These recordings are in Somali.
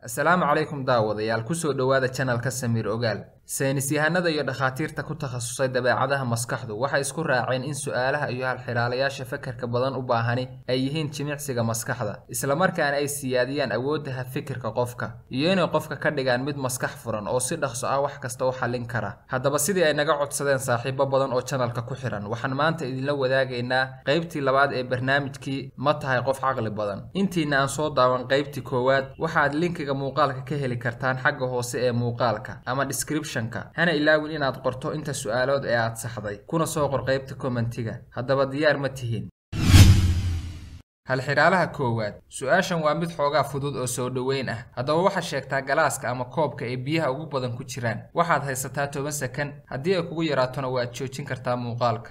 asalaamu calaykum daawadayaal kusoo dhowaada janalka samiir ogaal saynis yahanada iyo dhakhaatiirta ku takhasusay dabeecadaha maskaxdu waxay isku raaceen in su'aalaha iyo halxiraalayaasha fakarka badan u baahani ay yihiin jimicsiga maskaxda islamarkaana ay siyaadiyaan awooddaha fikirka qofka iyo inay qofka ka dhigaan mid maskax furan oo si dhaqso ah wax kasta u xallin kara haddaba sidii ay naga codsadeen saaxiibo badan oo janalka ku xihan waxaan maanta idinla wadaagaynaa qaybtii labaad ee barnaamijkii ma tahay qof caqli badan intiina aan soo daawan qaybtii koowaad waxaad linkiga muuqaalka ka heli kartaan xagga hoose ee muuqaalka ama description hana ilaawin inaad qorto inta su'aalood ee aad saxday kuna soo qor qaybta kommentiga haddaba diyaar ma tihiin halxiraalaha koowaad su-aashan waa mid xoogaa fudud oo soo dhoweyn ah haddaba waxaad sheegtaa galaaska ama koobka ee biyaha ugu badan ku jiraan waxaad haysataa toban sakan haddii ay kugu yaraatona waad joojin kartaa muuqaalka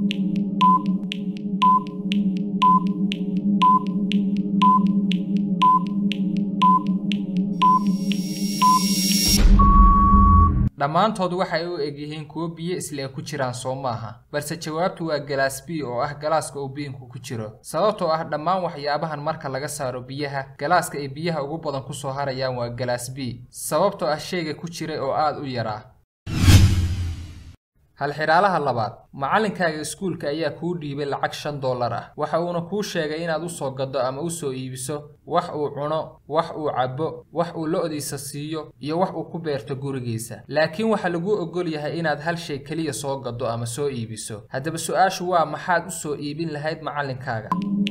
dhammaantood waxay u egyihiin kuwo biyo isle ku jiraan soo maaha balse jawaabtu waa galaas b oo ah galaaska uu biinku ku jiro sababtoo ah dhammaan waxyaabahan marka laga saaro biyaha galaaska ay biyaha ugu badan ku soo harayaan waa galaas b sababtoo ah shayga ku jiray oo aad u yaraa halxiraalaha labaad macallinkaaga iskuulka ayaa kuu dhiibay lacag shan dollar ah waxa uuna kuu sheegay inaad u soo gaddo ama u soo iibiso wax uu cuno wax uu cabbo wax uu lo-diisa siiyo iyo wax uu ku beerto gurigiisa laakiin waxaa laguu ogol yahay inaad hal shay keliya soo gaddo ama soo iibiso haddaba su-aashu waa maxaad u soo iibin lahayd macallinkaaga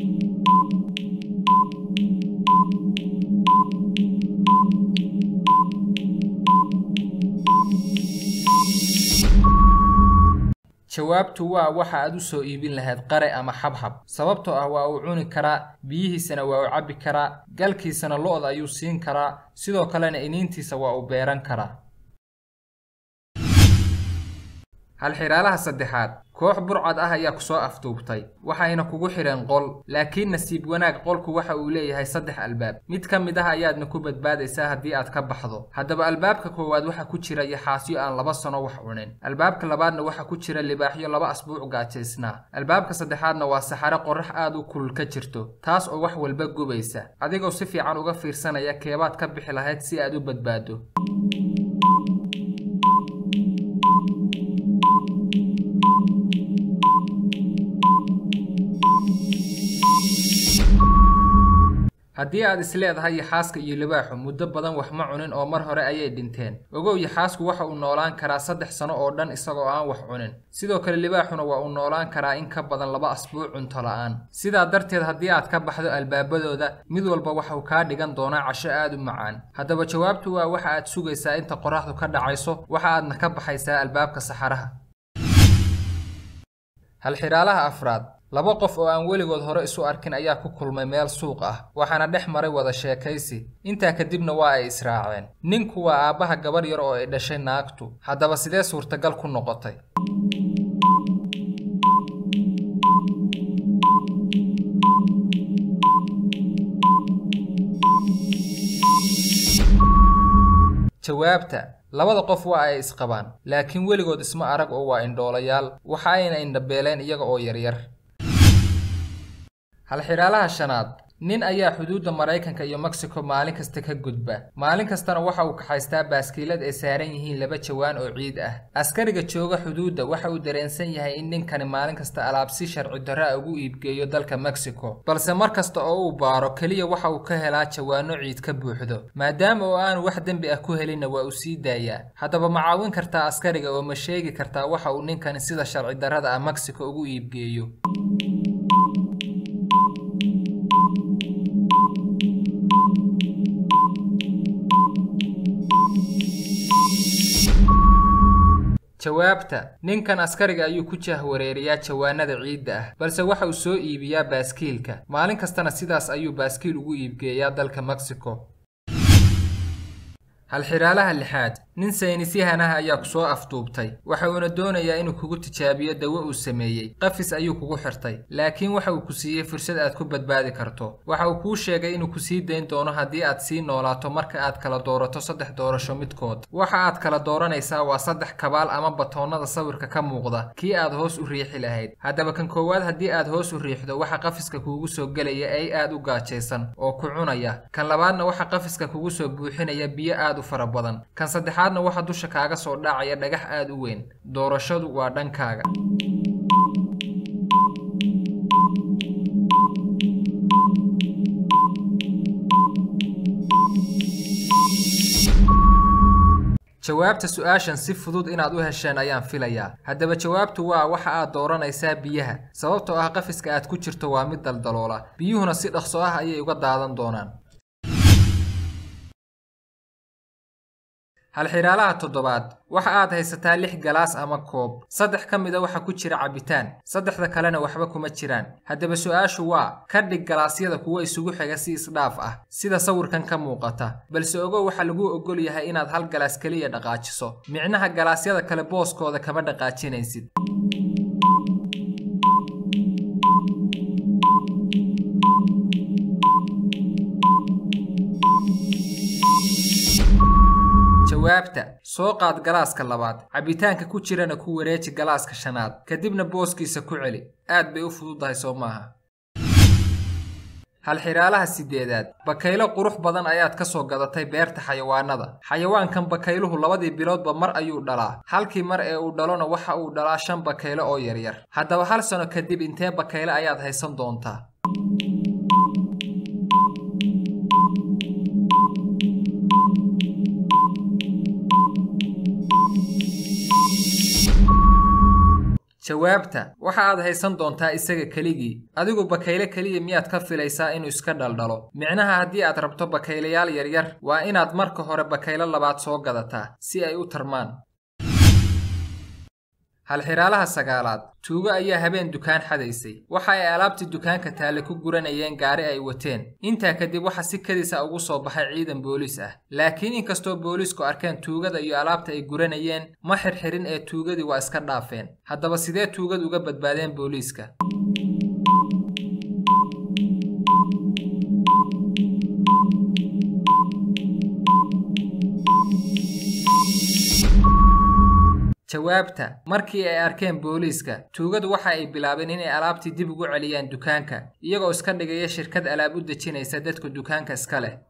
jawaabtu waa waxa aad u soo iibin lahayd qare ama xabxab sababtoo ah waa uu cuni karaa biyihiisana waa uu cabbi karaa galkiisana lo-da ayuu siin karaa sidoo kalena iniintiisa waa uu beeran karaa halxiraalaha saddexaad koox burcad ah ayaa ku soo afduubtay waxayna kugu xidheen qol laakiin nasiib wanaag qolku waxa uu leeyahay saddex albaab mid ka mid ah ayaadna ku badbaadaysaa haddii aad ka baxdo haddaba albaabka koowaad waxa ku jira yaxaasyo aan laba sano wax cunin albaabka labaadna waxa ku jira libaaxyo laba asbuuc gaajaysnaa albaabka saddexaadna waa saxare qorrax aad u kulul ka jirto taas oo wax walba gubaysa adigoo si fiican uga fiirsanaya keebaad ka bixi lahayd si aad u badbaado haddii aad isleedahay yaxaaska iyo libaaxu muddo badan wax ma cunin oo mar hore ayay dhinteen ogow yaxaasku waxa uu noolaan karaa saddex sano oo dhan isagoo aan wax cunin sidoo kale libaaxuna waa uu noolaan karaa in ka badan laba asbuuc cunto la-aan sidaa darteed haddii aad ka baxdo albaabadooda mid walba waxuu kaa dhigan doonaa casho aad u macaan haddaba jawaabtu waa waxa aad sugaysaa inta qorraxdu ka dhacayso waxa aadna ka baxaysaa albaabka saxaraha halxiraalaha afraad laba qof oo aan weligood hore isu arkin ayaa ku kulmay meel suuq ah waxaana dhex maray wada sheekaysi intaa kadibna waa ay israaceen ninku waa aabbaha gabarh yar oo ay dhashay naagtu haddaba sidee suurtagal ku noqotay jawaabta labada qof waa ay isqabaan laakiin weligood isma arag oo waa indhoolayaal waxa ayna indhabeeleen iyaga oo yaryar halxiraalaha shanaad nin ayaa xuduudda maraykanka iyo mexico maalin kasta ka gudba maalin kastana waxa uu kaxaystaa baaskiilad ay saaran yihiin laba jawaan oo ciid ah askariga jooga xuduudda waxa uu dareensan yahay in ninkani maalin kasta alaab si sharci darro a ugu iibgeeyo dalka mexico balse mar kasta oo uu baaro keliya waxa uu ka helaa jawaano ciid ka buuxdo maadaama oo aanu wax dembi ah ku helinna waa uu sii daayaa haddaba ma caawin kartaa askariga oo ma sheegi kartaa waxa uu ninkani sida sharci darrada ah mexico ugu iibgeeyo jawaabta ninkan askariga ayuu ku jahwareeriyaa jawaanada ciidda ah balse waxa uu soo iibiyaa baaskiilka maalin kastana sidaas ayuu baaskiil ugu iibgeeyaa dalka mexico halxiraalaha lixaad nin saynisyahan ah ayaa ku soo afduubtay waxa uuna doonayaa inuu kugu tijaabiyo dawo uu sameeyey qafis ayuu kugu xirtay laakiin waxa uu ku siiyey fursad aad ku badbaadi karto waxa uu kuu sheegay inuu ku sii dayn doono haddii aad sii noolaato marka aad kala doorato saddex doorasho midkood waxa aad kala dooranaysaa waa saddex kabaal ama batoonnada sawirka ka muuqda kii aad hoos u riixi lahayd haddaba kan koowaad haddii aad hoos u riixdo waxa qafiska kuugu soo gelaya ay aad u gaajaysan oo ku cunaya kan labaadna waxa qafiska kugu soo buuxinaya biyo aad u fara badan kan saddexaadna waxa dusha kaaga soo dhacaya dhagax aad u weyn doorashadu waa dhankaaga jawaabta su-aashan si fudud inaad u hesheen ayaan filayaa haddaba jawaabtu waa waxa aad dooranaysaa biyaha sababtoo ah qafiska aad ku jirto waa mid daldaloola biyuhuna si dhaqso ah ayay uga daadan doonaan halxiraalaha toddobaad waxa aad haysataa lix galaas ama koob saddex ka mida waxa ku jira cabitaan saddexda kalena waxba kuma jiraan haddaba su-aashu waa ka dhig galaasyada kuwa isugu xiga si isdhaaf ah sida sawirkan ka muuqata balse ogow waxaa laguu ogol yahay inaad hal galaas keliya dhaqaajiso micnaha galaasyada kale booskooda kama dhaqaajinaysid jawaabta soo qaad galaaska labaad cabitaanka ku jirana ku wareeji galaaska shanaad kadibna booskiisa ku celi aad bay u fududahay soo maaha halxiraalaha siddeedaad bakaylo qurux badan ayaad ka soo gadatay beerta xayawaanada xayawaankan bakayluhu labadii biloodba mar ayuu dhalaa halkii mar ee uu dhalona waxa uu dhalaa shan bakaylo oo yaryar haddaba hal sano kadib intee bakayle ayaad haysan doontaa jawaabta waxa aad haysan doontaa isaga keligii adigu bakayle keliya miyaad ka filaysaa inuu iska dhaldhalo micnaha haddii aad rabto bakaylayaal yaryar waa inaad marka hore bakaylo labaad soo gadataa si ay u tarmaan halxiraalaha sagaalaad tuugo ayaa habeen dukaan xadaysay waxa ay alaabtii dukaanka taalle ku guranayeen gaari ay wateen intaa kadib waxa si kadisa ugu soo baxay ciidan booliis ah laakiin inkastoo booliisku arkeen tuugada iyo alaabta ay guranayeen ma xirxirin ee tuugadii waa iska dhaafeen haddaba sidee tuugad uga badbaadeen booliiska jawaabta markii ay arkeen booliiska tuugadu waxa ay bilaabeen inay alaabtii dib ugu celiyaan dukaanka iyagoo iska dhigaya shirkad alaab u dejinaysa dadka dukaanka iska leh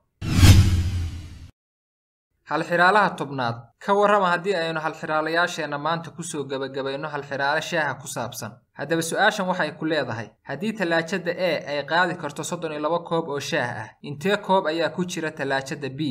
halxiraalaha tobnaad ka warrama haddii aynu halxiraalayaasheenna maanta kusoo gebagabayno halxiraalo shaaha ku saabsan haddaba su-aashan waxay ku leedahay haddii tallaajada e ay qaadi karto soddon iyo laba koob oo shaah ah intee koob ayaa ku jira tallaajada b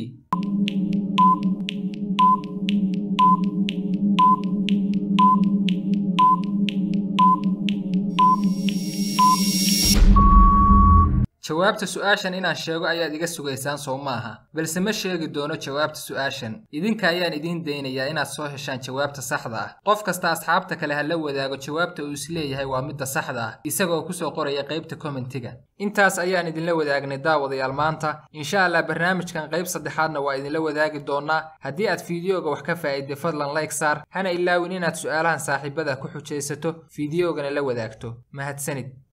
jawaabta su-aashan inaan sheego ayaad iga sugaysaan soo maaha balse ma sheegi doono jawaabta su-aashan idinka ayaan idiin daynayaa inaad soo heshaan jawaabta saxda ah qof kasta asxaabta kale ha la wadaago jawaabta uu isleeyahay waa midda saxda ah isagaoo kusoo qoraya qaybta kommentiga intaas ayaan idinla wadaagnay daawadayaal maanta insha allah barnaamijkan qayb saddexaadna waa idinla wadaagi doonaa haddii aad fiidiyoga wax ka faa'iiday fadlan like saar hana ilaawin inaad su'aalahan saaxiibada ku xujaysato fiidiyoogana la wadaagto mahadsanid